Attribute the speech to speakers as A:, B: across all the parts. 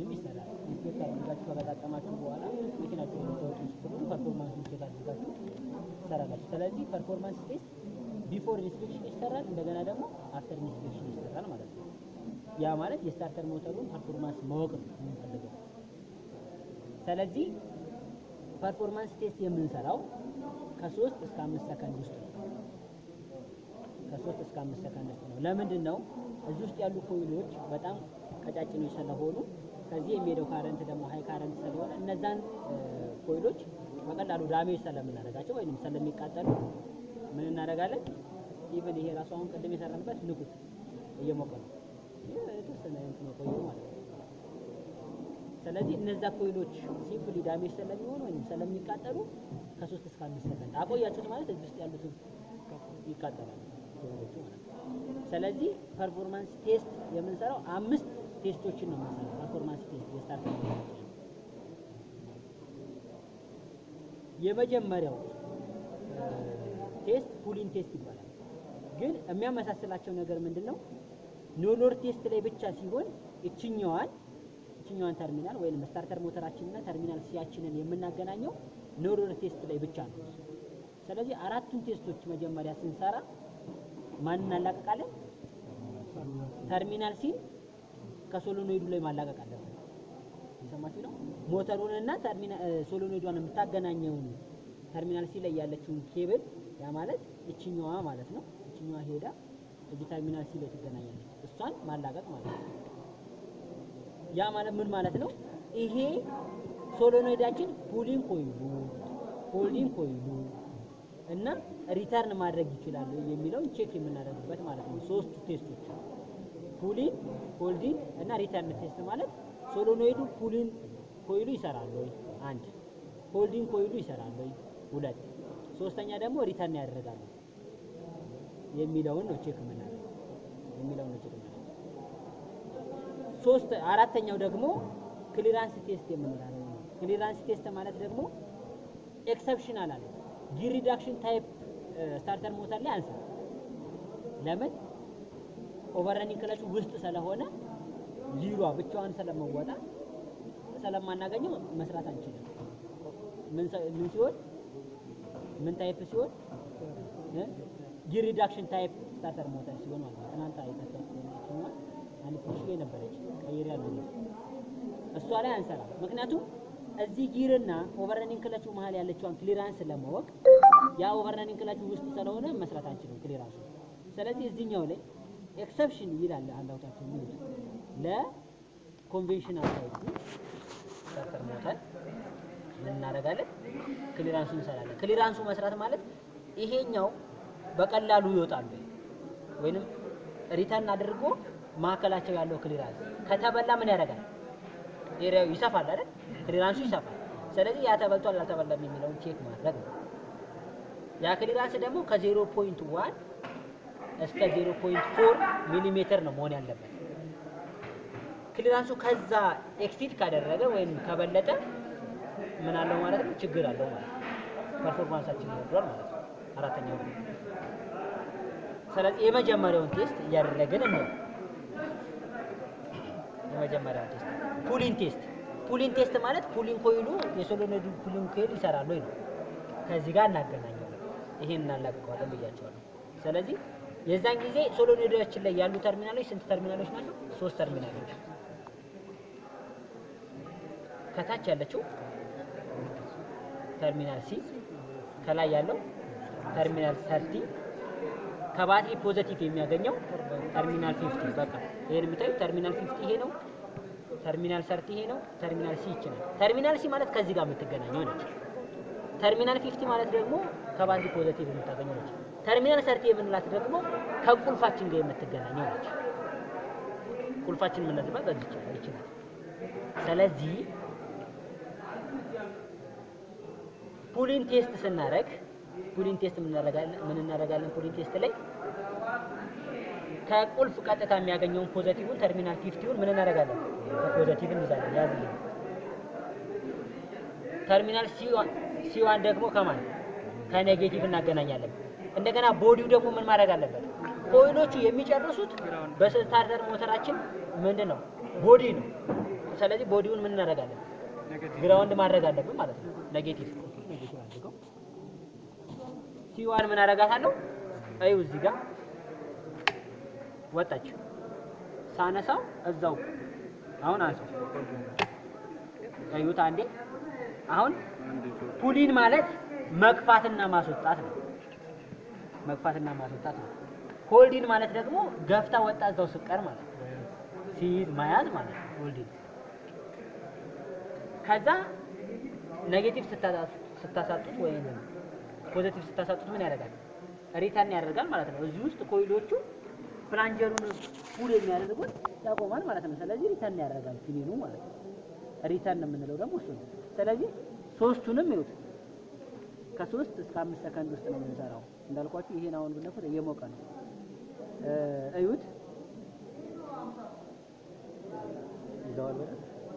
A: ቴስቲንግም ይሰራል። ኢንስፔክት አድርጋችሁ ከገጣጠማችሁ በኋላ መኪናችሁ የምታወጡ ስትሉ ፐርፎርማንሱን ቼክ አድርጋችሁ ትሰራላችሁ። ስለዚህ ፐርፎርማንስ ቴስት ቢፎር ኢንስፔክሽን ይሰራል፣ እንደገና ደግሞ አፍተር ኢንስፔክሽን ይሰራል ማለት ነው። ያ ማለት የስታርተር ሞተሩን ፐርፎርማንስ ማወቅ ነው የምንፈልገው። ስለዚህ ፐርፎርማንስ ቴስት የምንሰራው ከሶስት እስከ አምስት ሰከንድ ውስጥ ነው። ከሶስት እስከ አምስት ሰከንድ ውስጥ ነው። ለምንድን ነው እዚህ ውስጥ ያሉ ኮይሎች በጣም ቀጫጭኖች ስለሆኑ ከዚህ የሚሄደው ካረንት ደግሞ ሀይ ካረንት ስለሆነ እነዛን እ፣ ኮይሎች በቀላሉ ዳሜጅ ስለምናደርጋቸው ወይም ስለሚቃጠሉ ምን እናደርጋለን? ኢቨን ይሄ ራሱ አሁን ቅድም የሰራንበት ንቁት እየሞቀ ነው። ይህ የተወሰነ እንትን የቆየው ማለት ነው። ስለዚህ እነዛ ኮይሎች ሲምፕሊ ዳሜጅ ስለሚሆኑ ወይም ስለሚቃጠሉ ከሶስት እስከ አምስት ሰከንድ አቆያችሁት ማለት እዚህ ውስጥ ያሉትን ይቃጠላሉ ኮይሎቹ ማለት ነው። ስለዚህ ፐርፎርማንስ ቴስት የምንሰራው አምስት ቴስቶችን ነው የምንሰራው። ፐርፎርማንስ ቴስት የስታርት የመጀመሪያው ቴስት ፑሊን ቴስት ይባላል። ግን የሚያመሳስላቸው ነገር ምንድን ነው? ኖሎር ቴስት ላይ ብቻ ሲሆን እችኛዋን እችኛዋን ተርሚናል ወይም ስታርተር ሞተራችንና ተርሚናል ሲያችንን የምናገናኘው ኖሎር ቴስት ላይ ብቻ ነው። ስለዚህ አራቱን ቴስቶች መጀመሪያ ስንሰራ ማን እናላቀቃለን? ተርሚናል ሲን ከሶሎኖይዱ ላይ ማላቀቅ አለብን። የሰማችሁ ነው። ሞተሩንና ተርሚናል ሶሎኖይዷን የምታገናኘውን ተርሚናል ሲ ላይ ያለችውን ኬብል ያ ማለት እችኛዋ ማለት ነው። እችኛዋ ሄዳ እዚህ ተርሚናል ሲ ላይ ትገናኛለች። እሷን ማላቀቅ ማለት ነው። ያ ማለት ምን ማለት ነው? ይሄ ሶሎኖይዳችን ፑሊንግ ኮይሉ ሆልዲንግ ኮይሉ እና ሪተርን ማድረግ ይችላሉ የሚለውን ቼክ የምናደርግበት ማለት ነው። ሶስቱ ቴስቶች ፑሊን፣ ሆልዲንግ እና ሪተርን ቴስት ማለት ሶሎኖይዱ ፑሊን ኮይሉ ይሰራል ወይ አንድ፣ ሆልዲንግ ኮይሉ ይሰራል ወይ ሁለት፣ ሶስተኛ ደግሞ ሪተርን ያደርጋሉ የሚለውን ነው ቼክ የምናደርገው የሚለውን ነው ቼክ የምናደርገው። ሶስት አራተኛው ደግሞ ክሊራንስ ቴስት የምንለው ነው። ክሊራንስ ቴስት ማለት ደግሞ ኤክሰፕሽናል አለ ጊር ሪዳክሽን ታይፕ ስታርተር ሞተር ላይ አንሰራ። ለምን ኦቨርረኒንግ ክለቹ ውስጥ ስለሆነ ሊሯ ብቻዋን ስለመወጣ ስለማናገኘው መስራት አንችልም። ምን ሰ- ምን ሲሆን ምን ታይፕ ሲሆን ጊር ሪዳክሽን ታይፕ ስታርተር ሞተር ሲሆን ማለት ነው። ትናንት አይታችኋት ከሆነ አንድ ትንሽ ላይ ነበረች ቀይር ያለ እሷ ላይ አንሰራ። ምክንያቱም እዚህ ጊርና ኦቨርረኒንግ ክለቹ መሀል ያለችዋን ክሊራንስ ለማወቅ ያ ኦቨርረኒንግ ክለቹ ውስጥ ስለሆነ መስራት አንችልም ክሊራንሱ። ስለዚህ እዚህኛው ላይ ኤክሰፕሽን ይላል አንዳውታችሁ የሚሉት ለኮንቬንሽናል ታይፕ ስታርተር ሞተር ምን እናደርጋለን? ክሊራንሱ እንሰራለን። ክሊራንሱ መስራት ማለት ይሄኛው በቀላሉ ይወጣሉ ወይንም ሪተርን አድርጎ ማዕከላቸው ያለው ክሊራንስ ከተበላ ምን ያደርጋል? ኤሪያው ይሰፋል አይደል? ክሊራንሱ ይሰፋል። ስለዚህ ያ ተበልቷል አልተበላም የሚለውን ቼክ ማድረግ ነው። ያ ክሊራንስ ደግሞ ከዜሮ ፖይንት ዋን እስከ ዜሮ ፖይንት ፎር ሚሊሜትር ነው መሆን ያለበት። ክሊራንሱ ከዛ ኤክሲድ ካደረገ ወይም ከበለጠ ምን አለው ማለት ነው? ችግር አለው ማለት ነው። ፐርፎርማንሳችን ይወርዷል ማለት ነው። አራተኛው ነው። ስለዚህ የመጀመሪያውን ቴስት እያደረግን ነው። የመጀመሪያውን ቴስት ፑሊን ቴስት ፑሊን ቴስት ማለት ፑሊን ኮይሉ የሶሎኖይዱ ፑሊን ኮይል ይሰራል ወይ ነው። ከዚህ ጋር እናገናኘው ይሄን እናላቅቀዋለን ብያቸዋለሁ። ስለዚህ የዛን ጊዜ ሶሎኖይዳችን ላይ ያሉ ተርሚናሎች ስንት ተርሚናሎች ናቸው? ሶስት ተርሚናሎች ከታች ያለችው ተርሚናል ሲ ከላይ ያለው ተርሚናል ሰርቲ ከባትሪ ፖዘቲቭ የሚያገኘው ተርሚናል ፊፍቲ በቃ ይሄን የምታዩት ተርሚናል ፊፍቲ ይሄ ነው። ተርሚናል ሰርቲ ይሄ ነው። ተርሚናል ሲ ይችላል። ተርሚናል ሲ ማለት ከዚህ ጋር የምትገናኘው ነች። ተርሚናል ፊፍቲ ማለት ደግሞ ከባትሪ ፖዘቲቭ የምታገኘው ነች። ተርሚናል ሰርቲ የምንላት ደግሞ ከቁልፋችን ጋር የምትገናኘው ነች። ቁልፋችን የምንላት በዚህ ይችላል ይችላል። ስለዚህ ፑሊን ቴስት ስናደርግ ፑሊን ቴስት ምን እናደርጋለን? ምን እናደርጋለን? ፑሊን ቴስት ላይ ከቁልፍ ቀጥታ የሚያገኘውን ፖዘቲቭን ተርሚናል ፊፍቲውን ምን እናደርጋለን? ፖዘቲቭ እንይዛለን። ያዝልኝ። ተርሚናል ሲዋን ደግሞ ከማን ከኔጌቲቭ እናገናኛለን። እንደገና ቦዲው ደግሞ ምን ማድረግ አለበት? ኮይሎቹ የሚጨርሱት በስታርተር ሞተራችን ምንድን ነው? ቦዲ ነው። ስለዚህ ቦዲውን ምን እናደርጋለን? ግራውንድ ማድረግ አለብን ማለት ነው። ኔጌቲቭ ኔጌቲቭ አድርገው ሲዋን ምን አደርጋታለሁ? እዩ እዚህ ጋር ወጣች። ሳነሳው እዛው አሁን አንሳው እዩት አንዴ። አሁን ፑሊን ማለት መግፋትና ማስወጣት ነው። መግፋትና ማስወጣት ነው። ሆልዲን ማለት ደግሞ ገፍታ ወጣ እዛው ስቀር ማለት ነው። ሲይዝ መያዝ ማለት ነው ሆልዲን። ከዛ ኔጌቲቭ ስታሳጡት ወይም ፖዚቲቭ ስታሳጡት ምን ያደርጋል? ሪተርን ያደርጋል ማለት ነው። እዚህ ውስጥ ኮይሎቹ ፍላንጀሩን ፑል የሚያደርጉት ያቆማል ማለት ነው። ስለዚህ ሪተርን ያደርጋል ፒኒኑ ማለት ነው። ሪተርን የምንለው ደግሞ እሱ ነው። ስለዚህ ሶስቱንም ይሉት ከሶስት እስከ አምስት ሰከንድ ውስጥ ነው የምንሰራው። እንዳልኳችሁ ይሄን አሁን ብነኩት እየሞቀ ነው። እዩት ይዘዋል በደንብ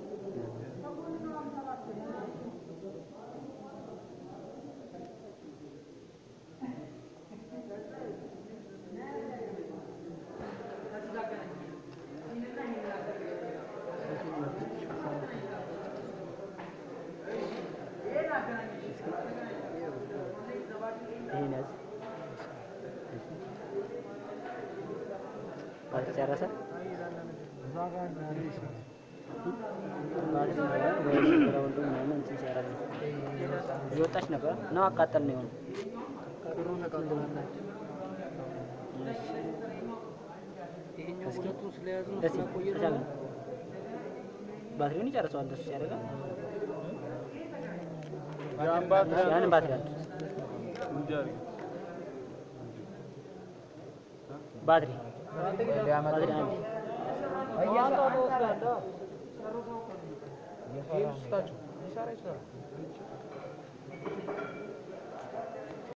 A: ይሄን ያዝ። ባትሪ ጨረሰ? ባትሪ ምናምን ወይ ግራውንዱ ምናምን እንትን ሲያደርግ ነው። እየወጣች ነበር ነው አቃጠል ነው የሆነው። እስኪ እስኪ ተቻለ ባትሪውን ይጨርሰዋል እንደሱ ሲያደርገው ያንን ባትሪ አለ ባትሪ ባትሪ አንድ